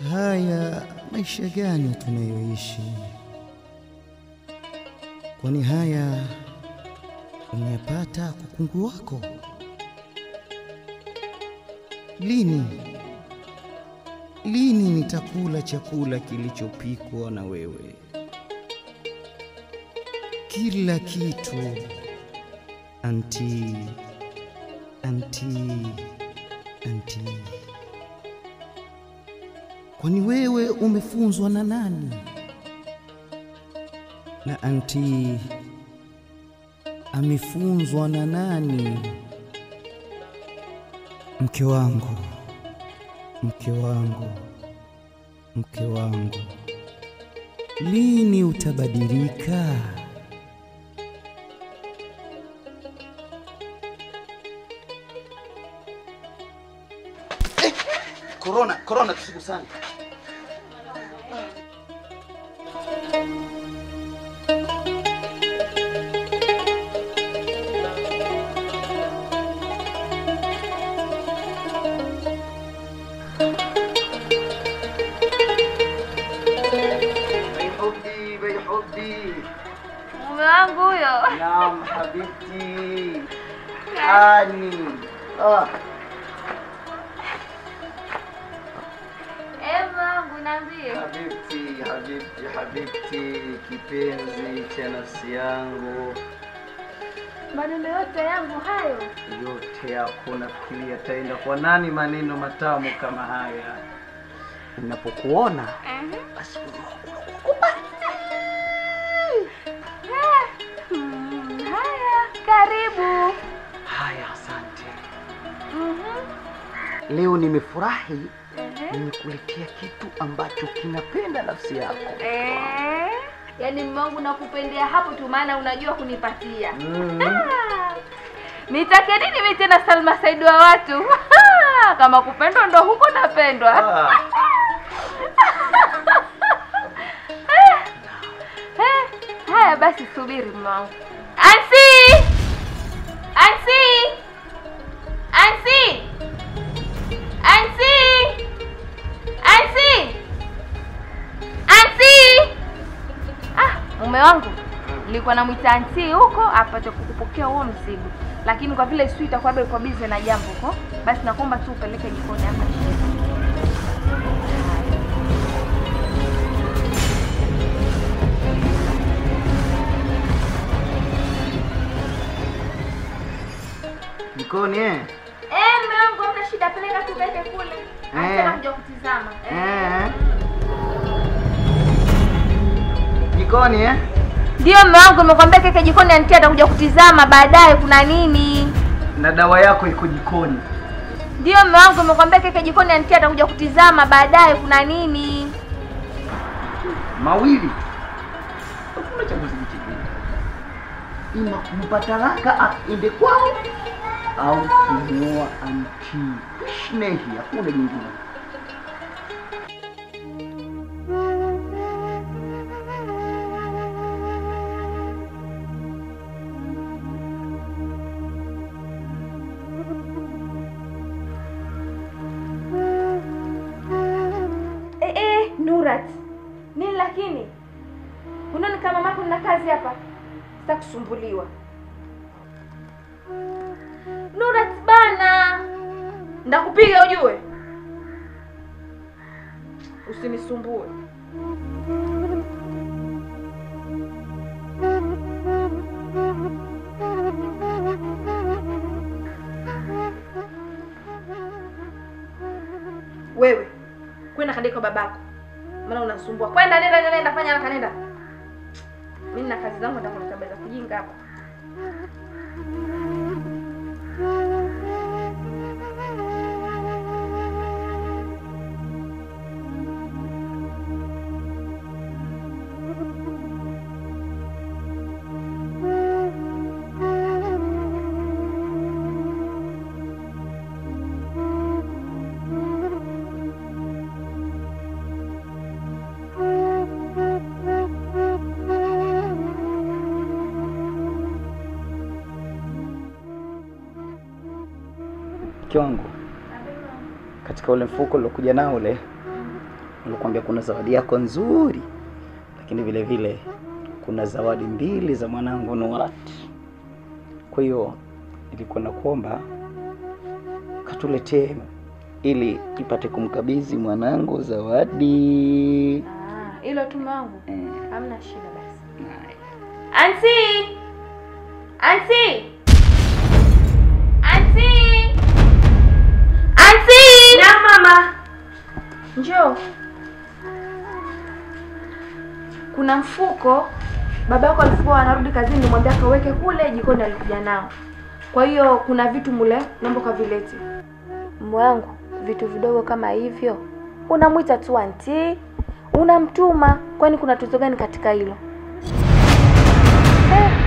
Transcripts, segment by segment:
Haya maisha gani tunayoishi? Kwani haya umeyapata kwa kungu wako? Lini lini nitakula chakula kilichopikwa na wewe? Kila kitu anti anti anti. Kwani wewe umefunzwa na nani? Na anti amefunzwa na nani? Mke wangu, mke wangu, mke wangu, lini utabadilika? Korona, korona tusigusane. Baihubi, baihubi. Mume wangu huyo. Naam, habibti. Ani. Ah. Eh, mume wangu niambie. Habibti, habibti, habibti, kipenzi cha nafsi yangu, Maneno yote yangu hayo. yote yako nafikiri yataenda kwa nani maneno matamu kama haya? Ninapokuona basi moyo wangu unakuwa Mm, haya, karibu. haya. Asante, Mhm. leo nimefurahi, Ehe. nimekuletea kitu ambacho kinapenda nafsi yako. Eh, yaani mume wangu nakupendea hapo tu, maana unajua kunipatia. Mm. Ah, Nitake nini mimi tena Salma Said wa watu? Kama kupendwa ndo huko napendwa. Ah. Eh, haya basi subiri mume wangu. Ansi! Ansi! Ansi! Ansi! Ansi! Ansi! Ah, mume wangu nilikuwa namwita Ansi huko apate kukupokea huo mzigo, lakini kwa vile sijui itakuwa bado kwa bize na jambo huko, basi nakuomba tu upeleke jikoni hapa. Jikoni eh? Eh, mume wangu hamna shida, peleka tu upeleke kule. Anasema kuja kutizama. Eh. Jikoni eh? Ndio mume wangu, nimekwambia keke jikoni, anti atakuja kutizama baadaye kuna nini. Na dawa yako iko jikoni. Ndio mume wangu, nimekwambia keke jikoni, anti atakuja kutizama baadaye kuna nini. mawili hakuna chaguzi kingine, ima kumpa talaka aende kwao au kumuoa anti. Ishnehi, hakuna jingine. Eh, eh, Nurat. Nini lakini? Unaona kama mamako nina kazi hapa. Sitaki kusumbuliwa. Nurat bana. Ndakupiga ujue. Usinisumbue. Wewe kwenda kandika kwa babako, maana unasumbua. Kwenda, nenda, nenda, nenda, fanya haraka, nenda. Mimi nina kazi zangu, nitakuwa tabia za kujinga hapa. Mke wangu, katika ule mfuko uliokuja nao ule, nilikwambia kuna zawadi yako nzuri, lakini vile vile kuna zawadi mbili za mwanangu Nurat. Kwa hiyo nilikuwa nakuomba katuletee ili nipate kumkabidhi mwanangu zawadi. Ah, hilo tu mume wangu. Eh, Hamna shida basi. haya. Anti! Anti! Anti! Anti! Na mama. Njoo. Kuna mfuko baba yako alikuwa anarudi kazini, nimwambia akaweke kule jikoni, alikuja nao. Kwa hiyo kuna vitu mule, naomba kavilete. Mume wangu, vitu vidogo kama hivyo unamwita tu anti, unamtuma. Kwani kuna tatizo gani katika hilo? Eh.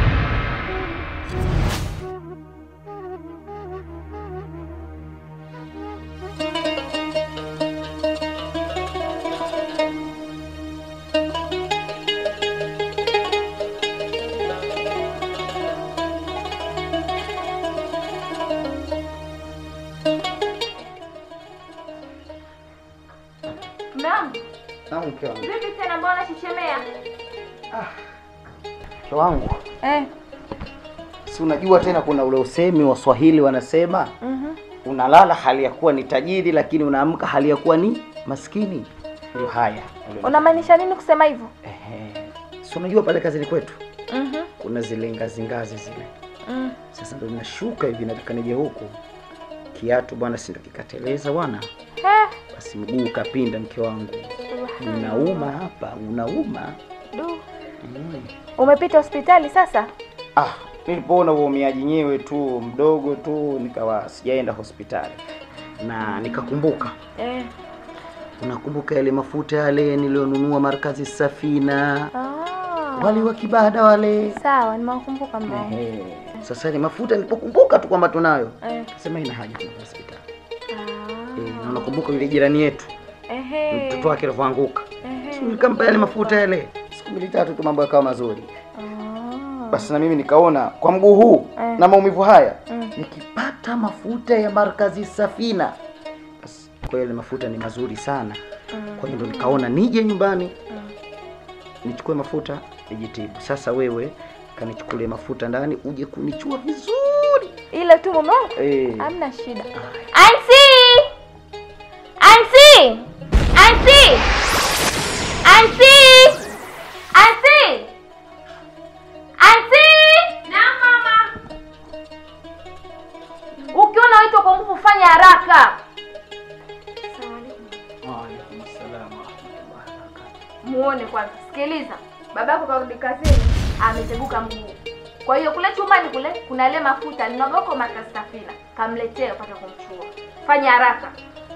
Mume wangu, Na mke wangu. vipi tena mbona chichemea? Mke wangu, Eh. si unajua tena kuna ule usemi wa Swahili wanasema Mhm. unalala hali ya kuwa ni tajiri lakini unaamka hali ya kuwa ni maskini. Ndio haya. Unamaanisha nini kusema hivyo? Ehe. Si unajua pale kazini kwetu Mhm. kuna zile ngazi ngazi zile. Mm. Sasa ndo ninashuka hivi nataka nije huku. Kiatu bwana si ndo kikateleza bwana. Eh. Basi mguu ukapinda mke wangu. Unauma hapa, unauma. Du. Mm. Umepita hospitali sasa? Ah, nilipoona uumiaji nyewe tu mdogo tu nikawa sijaenda hospitali. Na nikakumbuka Eh. unakumbuka yale mafuta yale nilionunua markazi Safina, Ah. wale wa kibada wale. Sawa, nimekumbuka mbona. Ehe. Sasa ni mafuta nilipokumbuka tu kwamba tunayo, Eh. sema ina haja kwenda hospitali. Ah. Eh, na unakumbuka yule jirani yetu Ehe. mtoto wake alivyoanguka, Ehe. nikampa yale mafuta yale, siku mbili tatu tu mambo yakawa mazuri. Ah. Basi na mimi nikaona kwa mguu huu Eh. na maumivu haya Mm. nikipata mafuta ya markazi Safina, basi kwa yale mafuta ni mazuri sana. Kwa hiyo ndo nikaona nije nyumbani Mm. nichukue mafuta nijitibu. Sasa wewe kanichukulie mafuta ndani uje kunichua vizuri Ile tu mume wangu? eh. Hamna shida. Anti! Anti! Anti! Anti! Anti! Anti! Na mama. Ukiona wito kwa nguvu fanya haraka. Waalaikum salaam wa rahmatullahi wa barakatuh. Muone kwanza. Sikiliza. Babako karudi kazini ameteguka mguu. Kwa hiyo kule chumbani kule kuna ile mafuta ninogoko makastafila. Kamletee upate kumchua. Fanya haraka.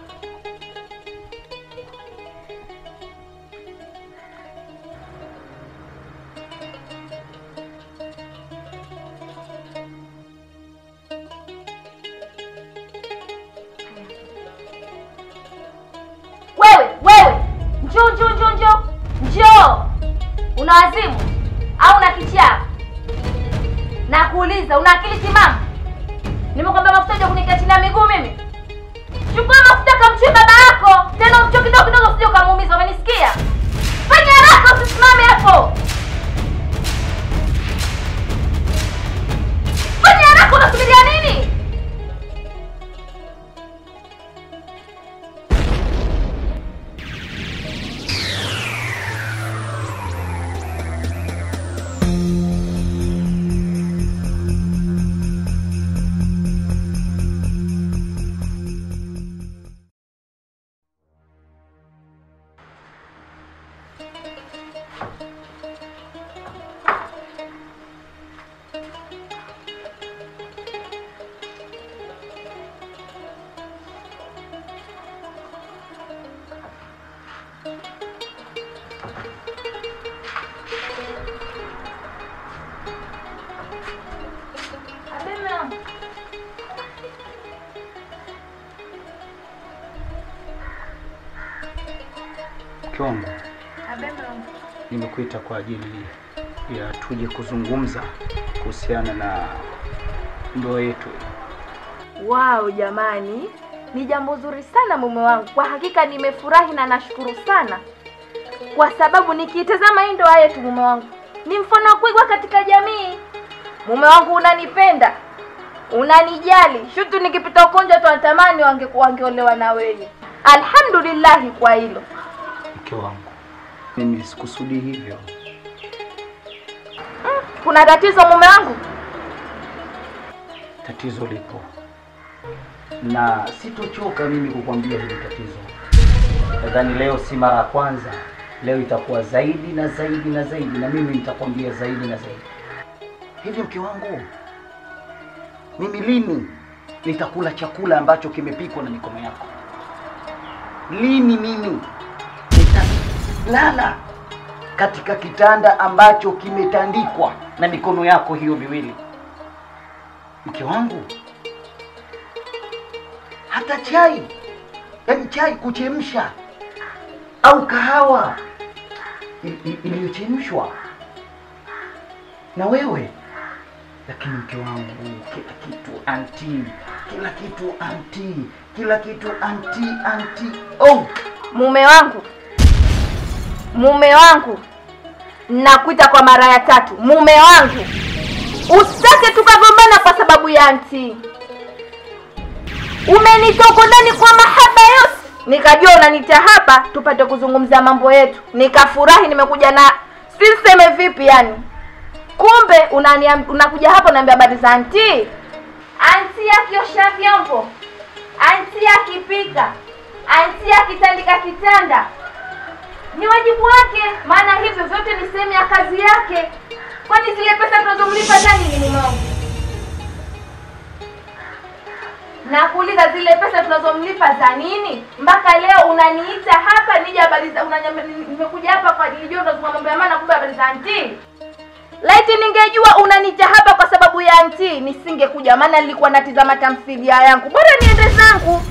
Wewe, wewe. Njoo, njoo, njoo, njoo. Njoo. Una wazimu au una kichaa? Nakuuliza, una akili timamu? Nimekwambia mafuta ya kunikia chini ya miguu mimi. Chukua mafuta kamchue baba yako. Tena umchue kidogo kidogo usije ukamuumiza, umenisikia? Fanya haraka usisimame hapo. Fanya haraka unasubiria nini? Mke wangu, nimekuita kwa ajili ya tuje kuzungumza kuhusiana na ndoa yetu. Wow, jamani, Ni jambo zuri sana mume wangu, kwa hakika nimefurahi na nashukuru sana, kwa sababu nikiitazama hii ndoa yetu mume wangu ni mfano wa kuigwa katika jamii. Mume wangu unanipenda, unanijali, shutu nikipita ugonjwa tu natamani wange wangeolewa na wewe. Alhamdulillahi kwa hilo. Mke wangu, mimi sikusudi hivyo. Kuna tatizo mume wangu? Tatizo lipo na sitochoka mimi kukwambia hili tatizo. Nadhani leo si mara ya kwanza, leo itakuwa zaidi na zaidi na zaidi, na mimi nitakwambia zaidi na zaidi. Hivi mke wangu, mimi lini nitakula chakula ambacho kimepikwa na mikono yako? Lini mimi nitalala katika kitanda ambacho kimetandikwa na mikono yako hiyo miwili? Mke wangu, hata chai, yaani chai kuchemsha au kahawa i- i- iliyochemshwa na wewe. Lakini mke wangu, kila kitu anti, kila kitu anti, kila kitu anti, anti. Oh, Mume wangu, mume wangu, nakuita kwa mara ya tatu, mume wangu, usitake tukagombana kwa sababu ya anti. Umenitoa huko ndani kwa mahaba yote, nikajua unanita hapa tupate kuzungumza mambo yetu, nikafurahi. Nimekuja na siseme vipi, yani kumbe unaniam- unakuja hapa unaambia habari za anti. Anti akiosha vyombo, anti akipika, anti akitandika kitanda, ni wajibu wake, maana hivyo vyote ni sehemu ya kazi yake. Kwani zile pesa tunazomlipa za nini mume wangu? na kuuliza zile pesa tunazomlipa za nini? Mpaka leo unaniita hapa nije habari za unanyamba- nimekuja hapa kwa nilijua unazungumza mambo ya maana, kumbe habari za anti. Laiti ningejua unaniita hapa kwa sababu ya anti, nisingekuja, maana nilikuwa natizama tamthilia yangu. Bora niende zangu.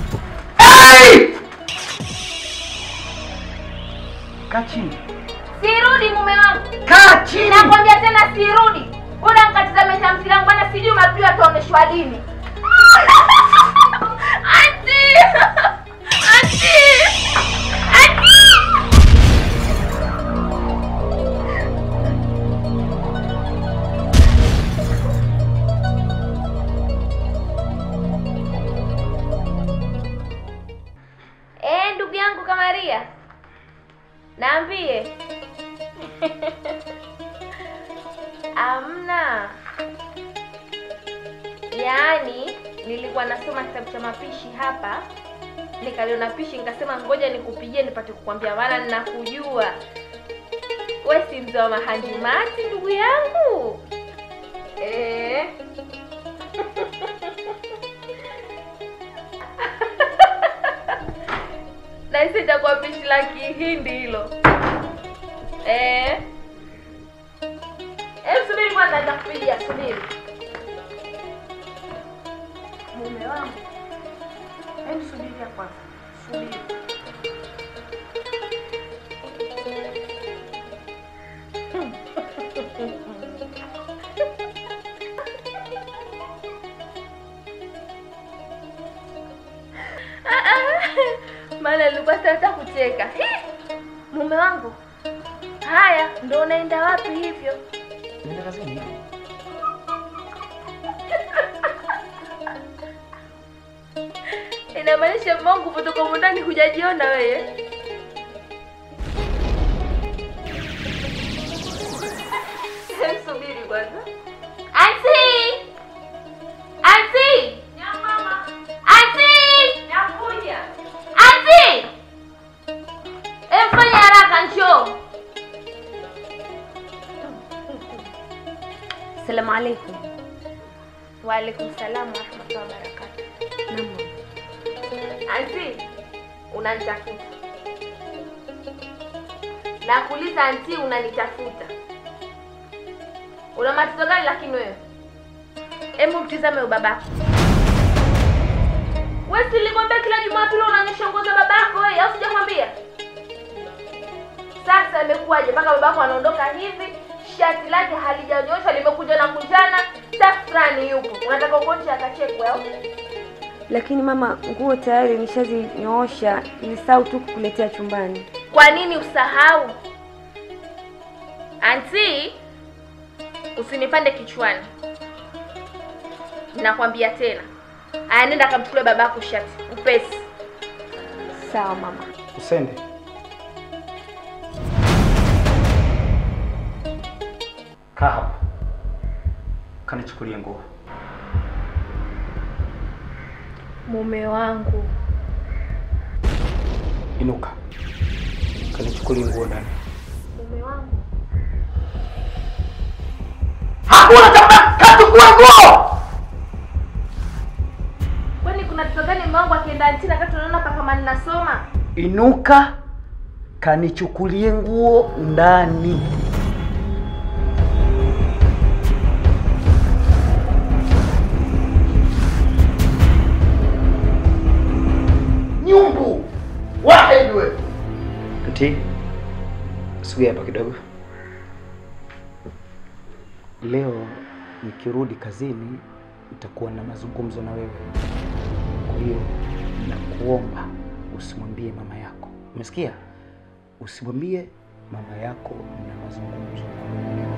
kaa chini, Sirudi mume wangu, kaa chini. nakwambia tena sirudi. Bora nikatizame tamthilia yangu, maana sijui mapio ataoneshwa lini. Anti! Anti! Anti! Eh, ndugu yangu Kamaria, naambie. Amna, yaani nilikuwa nasoma kitabu cha mapishi hapa, nikaliona pishi nikasema ngoja nikupigie nipate kukwambia, maana ninakujua we si mzee wa mahanjumati ndugu yangu eh. Nahisi itakuwa pishi la Kihindi hilo eh. Eh, subiri kwanza, nitakupigia. Subiri mume wangu, hebu subiria kwanza, subiri. Ah, ah, maana nilikuwa sitaka kucheka. Hi! Mume wangu, haya ndo unaenda wapi hivyo? Nenda kazini. Inamaanisha Mungu kutoka humu ndani hujajiona wewe. Hem, Subiri kwanza. Anti! Anti! Anti! Nakuja. Anti! Em, fanya haraka njoo. Assalamu alaikum. Wa alaikum salam wa rahmatullahi wa barakatuh. Naam. Anti, unanitafuta. Nakuuliza anti, unanitafuta. Una matatizo gani lakini wewe? Hebu mtizame huyo babako. Wewe si nilikwambia kila Jumapili unanyosha nguo za babako wewe, au sijakwambia? Sasa imekuwaje mpaka babako anaondoka hivi, shati lake halijanyosha limekuja na kunjana, safrani yupo. Unataka ukonje akachekwe au? lakini mama, nguo tayari nishazinyoosha, nilisahau tu kukuletea chumbani. Kwa nini usahau? Anti, usinipande kichwani, nakwambia tena. Aya, nenda kamchukue babako shati upesi. Sawa mama. Usende. Kaa hapo. Kanichukulie nguo. Mume wangu, Inuka. Kanichukulie nguo ndani. mume wangu, Hakuna chakula, kachukua nguo. kwani kuna tatizo gani mume wangu akienda anti na kati unaona hapa kama ninasoma? Inuka. Kanichukulie nguo ndani. Nyumbu. Wahid wewe. Anti, sogea hapa kidogo. Leo nikirudi kazini nitakuwa na mazungumzo na wewe. Kwa hiyo nakuomba usimwambie mama yako. Umesikia? Usimwambie mama yako na mazungumzo na wewe.